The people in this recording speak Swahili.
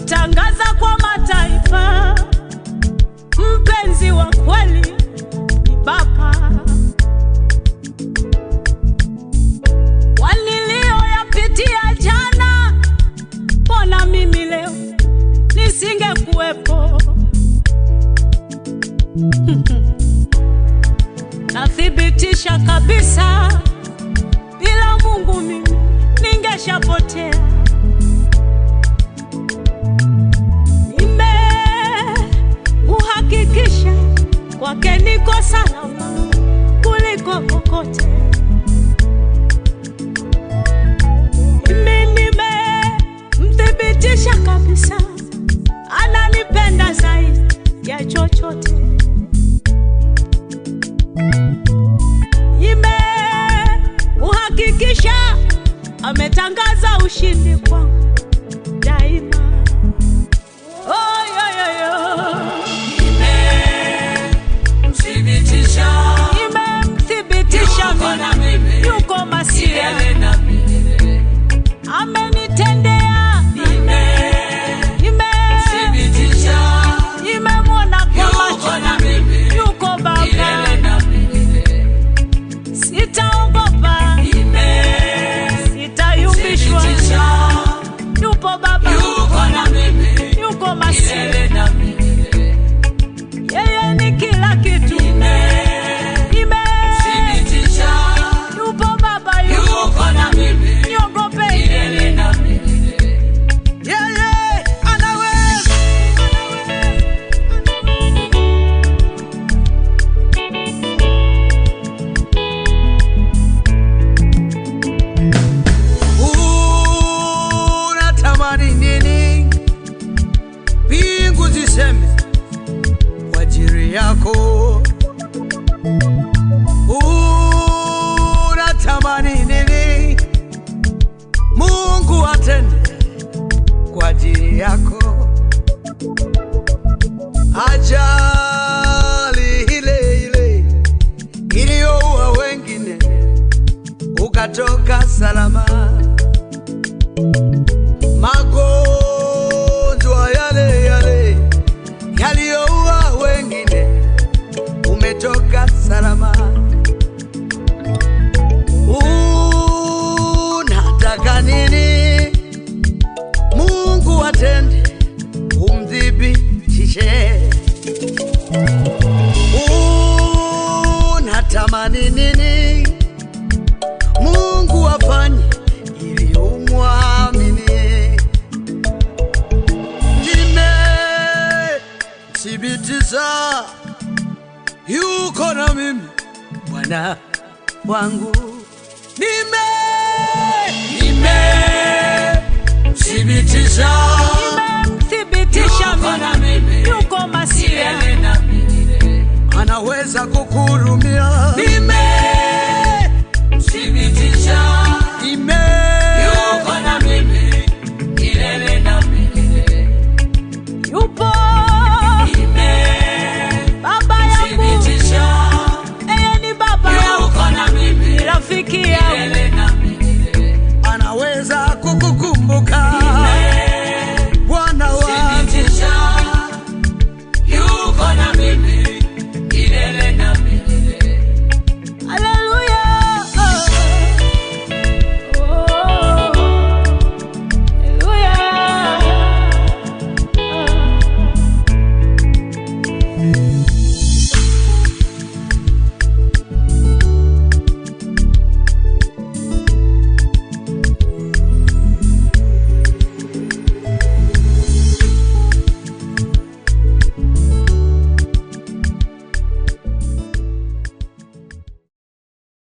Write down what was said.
kutangaza kwa mataifa, mpenzi wa kweli ni Baba. Waliliyoyapitia jana, mbona mimi leo nisingekuwepo? Nathibitisha kabisa, bila Mungu mimi ningeshapotea. Nimemuhakikisha kwake niko salama kuliko kokote. Mimi nimemthibitisha kabisa, ananipenda zaidi ya chochote. Nimemuhakikisha ametangaza ushindi kwangu daima. Oh, yo, yo, yo. Nimemthibitisha Nimemthibitisha Yuko na mimi mimi. yuko Masia, milele na milele. amenitendea Nimemthibitisha nime nimemwona kwa Yuko macho na mimi. yuko Baba, milele na milele. sitaogopa, sitayumbishwa, Thibitisha yupo Baba, Yuko na mimi yuko Masia, milele na milele. yeye ni kila kitu. Nime Thibitisha yupo Baba, yuko Yuko na mimi niogope milele na milele. yeye anaweza unatamani nini mbingu ziseme kwa ajili yako unatamani nini mungu atende kwa ajili yako ajali ile ile iliyoua wengine ukatoka salama magonjwa yale yale yaliyoua wengine umetoka salama unataka nini mungu atende umthibitishe unatamani nini mungu afanye ili umwamini nimethibitisha yuko na mimi bwana wangu nime Nimemthibitisha nimemthibitisha Yuko na mimi mimi yuko Masia, milele na milele. anaweza kukurumia Nime